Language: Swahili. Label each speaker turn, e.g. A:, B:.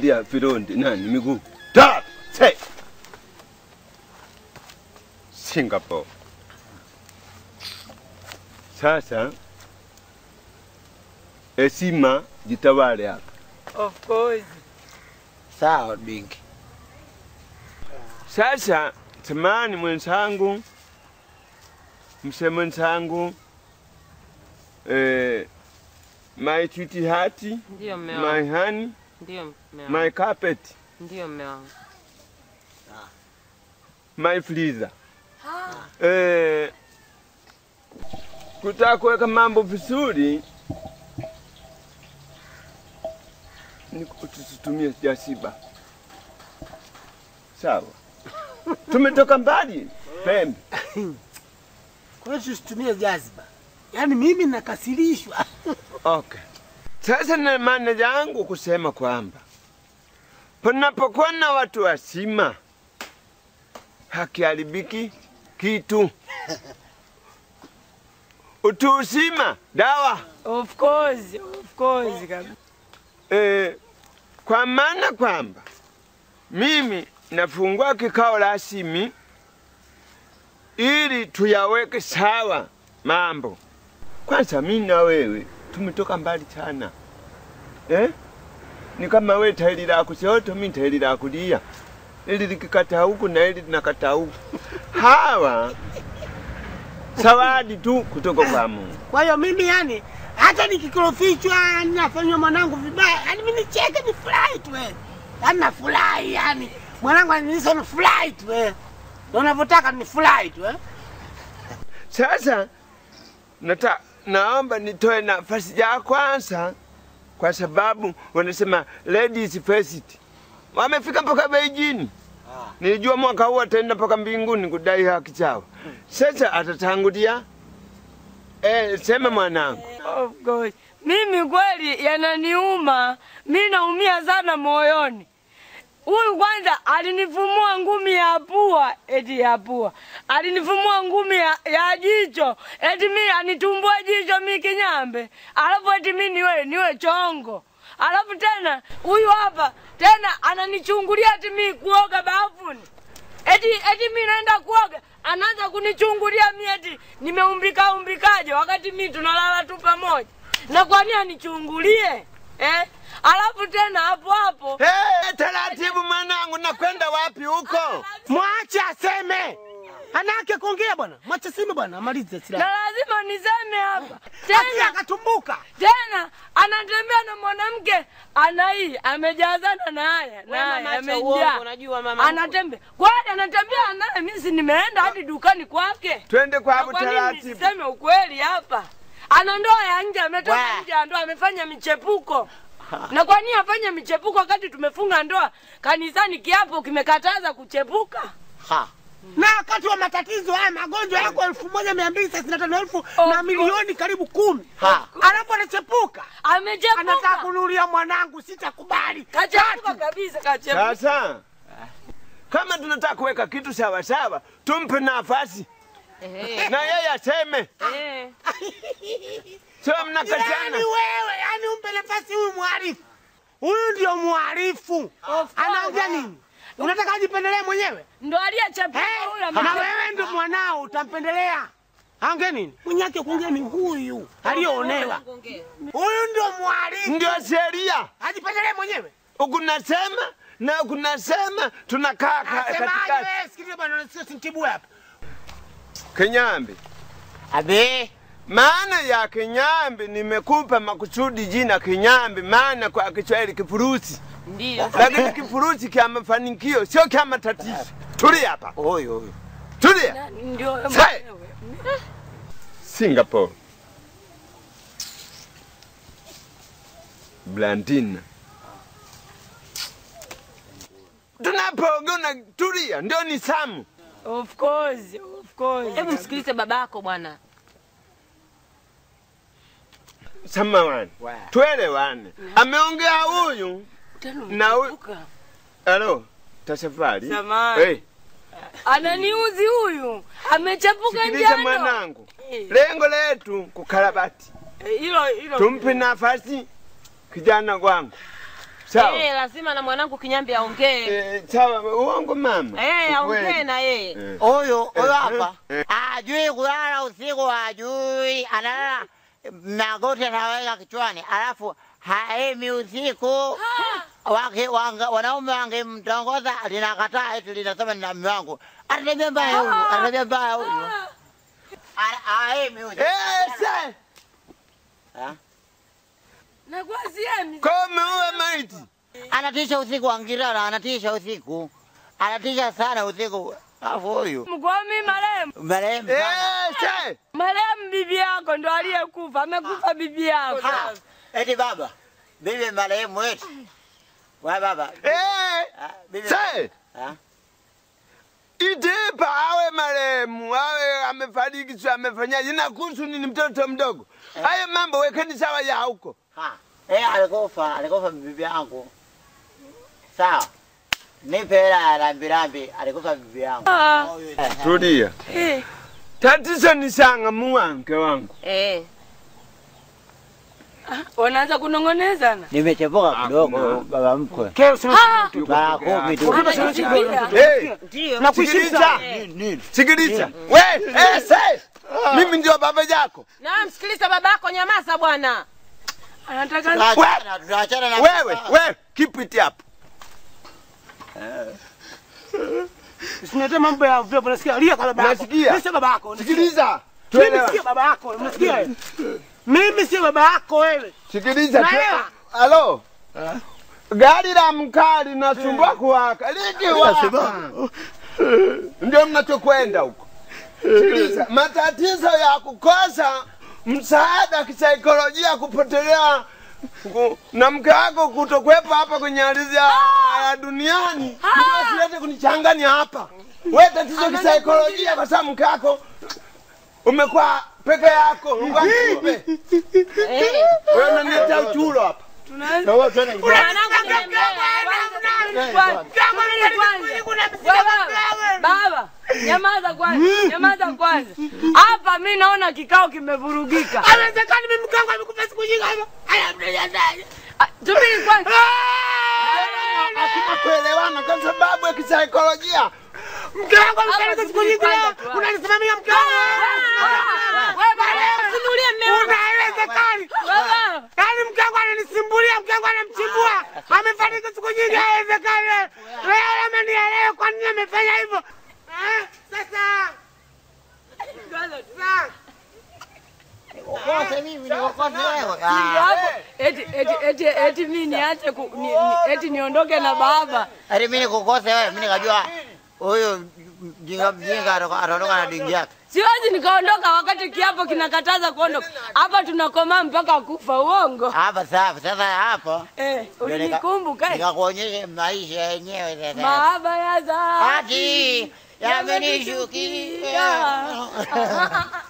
A: ya virondi nani miguu da say Singapore. Sasa heshima jitawale hapa.
B: Of course.
C: Sawa Bingi.
A: Sasa samani mwenzangu, mse mwenzangu, eh, my sweetheart,
B: Ndio mme
A: my
B: wangu.
A: honey,
B: Ndio mme wangu.
A: my carpet,
B: Ndio mme wangu.
A: my freezer. Eh, kutaka kuweka mambo vizuri ni tusitumie jasiba. Sawa, tumetoka mbali pembe.
C: Kwa hiyo tusitumie jaziba. Yaani mimi nakasirishwa.
A: Okay. Sasa na maana yangu kusema kwamba panapokuwa na watu wasima hakiharibiki kitu. Utu uzima dawa.
B: Of course, of course kabisa.
A: E, kwa maana kwamba mimi nafungua kikao rasmi ili tuyaweke sawa mambo. Kwanza mimi na wewe tumetoka mbali sana eh? Ni kama wewe tairi la kushoto, mimi tairi la kulia, ili likikata huku na ili linakata huku. Hawa zawadi tu kutoka kwa Mungu.
C: Kwa hiyo mimi yani hata nikikorofichwa yani nafanywa mwanangu vibaya, yani mimi nicheke ni furahi tu eh. Yaani nafurahi yani. Mwanangu ananisa ni furahi tu eh. Ndio unavyotaka ni furahi tu eh.
A: Sasa nata, naomba nitoe nafasi ya kwanza, kwa sababu wanasema ladies first. Wamefika mpaka Beijing. Nilijua mwaka huu ataenda mpaka mbinguni kudai haki chao. Sasa atatangulia. Eh, sema mwanangu.
B: Of course. Mimi kweli yananiuma. Mimi naumia sana moyoni. Huyu kwanza alinifumua ngumi ya pua, eti ya pua. Alinifumua ngumi ya, ya jicho, eti mi anitumbua jicho mi kinyambe. Alafu eti mi niwe niwe chongo. Alafu tena huyu hapa tena ananichungulia eti mi kuoga bafuni. Eti eti mi naenda kuoga, anaanza kunichungulia mi eti nimeumbika umbikaje wakati mi tunalala tu pamoja. Na kwa nini anichungulie? Eh? Alafu tena hapo hapo
A: Hey, taratibu mwanangu, nakwenda wapi huko?
C: Mwache aseme. Anake kuongea bwana. Mwache sime bwana, amalize
B: na
C: silaha.
B: lazima niseme hapa
C: Tena
B: tena
C: akatumbuka.
B: tena anatembea na mwanamke ana hii amejazana na haya na haya
D: mama, acha uongo,
B: amejaa
D: unajua mama.
B: anatembea kwani anatembea naye mimi si nimeenda hadi dukani kwake
A: Twende
B: Na
A: kwako
B: kwa nini
A: taratibu.
B: nisiseme ukweli hapa ana ndoa ya nje ametoka
C: Wa.
B: nje ya ndoa amefanya michepuko na kwa nini afanye michepuko wakati tumefunga ndoa kanisani kiapo kimekataza kuchepuka
C: Ha. Na wakati wa matatizo haya magonjwa yako elfu moja mia mbili thelathini na tano elfu na
B: course.
C: milioni karibu kumi.
B: Ha.
C: Alafu anachepuka. Anataka
B: amechepuka
C: kununulia mwanangu, sitakubali.
B: kachepuka kabisa kachepuka
A: Sasa kama tunataka kuweka kitu sawa sawa, tumpe nafasi na yeye aseme,
B: eh.
A: sio
C: Yaani
A: mnakatana.
C: wewe, yani umpe nafasi huyu mhalifu. Huyu ndio mhalifu.
B: Of
C: Anaongea
B: course.
C: nini? Unataka ajipendelee mwenyewe?
B: ndo aliyechepuka
C: Eh,
B: huyo
C: na
B: amechepuka.
C: wewe ndio mwanao utampendelea. Aongea nini? Mwenyake kuongea ni huyu aliyoonewa. Huyu ndio mhalifu.
A: Ndio sheria
C: Ajipendelee mwenyewe.
A: ukunasema na ukunasema, tunakaa ka-
C: Asemaje
A: katikati.
C: wewe? Sikiliza bwana, sio sintibu hapa.
A: Kinyambi,
C: Abe.
A: maana ya kinyambi nimekupa makusudi jina kinyambi, maana kwa Kiswahili kifurusi,
B: Ndio.
A: lakini kifurusi kya mafanikio sio kya matatizo. Tulia hapa,
C: Huyo huyo.
A: tulia.
B: Ndio
A: Say.
B: mwenyewe.
A: Singapore. Blandina. Tunapoongea tulia, ndio ni samu.
B: Of course, of course.
D: Hebu msikilize babako bwana.
A: Samawani. Tuelewane. Ameongea huyu
B: Tena
A: na huyu.
B: umechepuka.
A: Halo, tasafari.
B: Samahani.
A: Hey,
B: Ananiuzi huyu. Amechepuka
A: sikiliza
B: njano.
A: mwanangu.
B: Eh,
A: Lengo letu kukarabati.
B: eh, Hilo hilo.
A: Tumpe nafasi kijana wangu. Sawa.
D: Eh, lazima na mwanangu Kinyambi aongee.
A: Eh, sawa, uongo mama.
D: Eh, aongee
A: Ukweli.
D: na yeye.
A: Eh.
C: Huyu huyu
A: Eh,
C: hapa
A: eh,
C: ajui kulala usiku, ajui analala magoti anaweka kichwani, alafu haemi usiku. Wake, wanga, wanaume wangemtongoza linakataa, eti linasema nina mume wangu. Anatabia mbaya huyu, anatabia mbaya huyu. Ana- Haemi usiku.
A: Eh, se.
C: Ha?
B: Na kwa siemi.
A: Kwa umeua maiti.
C: Anatisha usiku, angirara anatisha usiku, anatisha sana usiku. Alafu huyu
B: Mkwami marehemu.
C: marehemu sana.
A: Eh, se.
B: Marehemu bibi yako ndo aliyekufa. Amekufa bibi yako.
C: Ha, Eti baba, bibi marehemu wetu. Wa baba.
A: Eh,
C: Ah, bibi-
A: se.
C: Ah,
A: Itipa awe marehemu, awe amefariki, sio amefanyaje, inakuhusu nini? Mtoto mdogo. Hayo mambo wekeni sawa ya huko.
C: ha. Eh, alikufa, alikufa bibi yangu. Sawa. Nipe hela ya rambirambi, alikufa bibi yangu.
B: Ah.
A: Tulia.
B: Eh.
A: Tatizo ni sanga muwanke wangu.
D: Eh.
B: Wanaanza kunong'onezana.
C: Nimechepuka kidogo baba mkwe.
B: Ah.
C: Mara kumi tu.
B: Anasikia.
A: Hey,
D: Ndio.
A: sikiliza.
C: Nini?
A: Sikiliza. We, eh, se. Mimi ndio baba yako.
D: Na msikiliza babako, nyamaza bwana.
B: Anataka
C: Tutaachana, tutaachana na
A: Wewe, wewe, keep it up.
E: Usinilete mambo ya vile unasikia lia kwa baba yako.
A: Unasikia?
E: Mimi sio baba yako. unasikia?
A: Sikiliza.
E: Mimi
A: Tuelewa.
E: sio baba yako, unasikia? wewe? Mimi sio baba yako wewe.
A: Sikiliza. tu-
E: Naelewa.
A: Halo. Gari la mkaa linasumbua kuwaka. Likiwaka. Ndio mnachokwenda huko. Sikiliza. Matatizo ya kukosa msaada kisaikolojia kupotelea ku- na mke wako kutokuwepo hapa kwenye ardhi ya, ya duniani ndio silete kunichanganya hapa. We tatizo kisaikolojia kwa sababu mke wako umekuwa peke yako. Mungu akupe.
D: Eh.
A: Wewe unaniletea uchulo hapa.
B: tunaanza
D: Mwanangu niambia.
B: Baba, baba, nyamaza kwanza, nyamaza kwanza. Hapa mi naona kikao kimevurugika.
E: Haiwezekani mimi mke wangu amekufa siku nyingi hapa. Haya mnajadai.
B: Ah, Subiri kwanza.
A: Hakuna kuelewana kwa sababu ya kisaikolojia.
E: Mke wangu amefariki
B: Hapa
E: siku nyingi
B: subiri
E: leo.
B: kwanza tu.
E: Unanisimamia mke wangu.
B: Wewe baba,
D: Simulie mme wangu.
E: Haiwezekani.
B: baba.
E: Yaani mke wangu ananisimbulia, mke wangu anamchimbua. Amefariki siku nyingi, haiwezekani. Leo ama ni ya leo, kwa nini amefanya hivyo? Eh, Sasa. Sasa.
C: Ukose mimi, nikukose wewe.
B: Ndio
C: Ah.
B: hapo. Eti eti eti eti mimi niache ku, ni, ni, eti niondoke na baba.
C: Ati mimi nikukose wewe, mimi nikajua huyu mjinga mjinga atoka- ataondoka na dingi yake.
B: Siwezi nikaondoka wakati kiapo kinakataza kuondoka. Hapa tunakomaa mpaka kufa uongo.
C: Hapa safi. Sasa hapo
B: Eh,
C: ndio nika-
B: ulinikumbuka? eh?
C: nikakuonyesha maisha yenyewe sasa.
B: Mahaba ya dhati
C: Ati yamenishukia.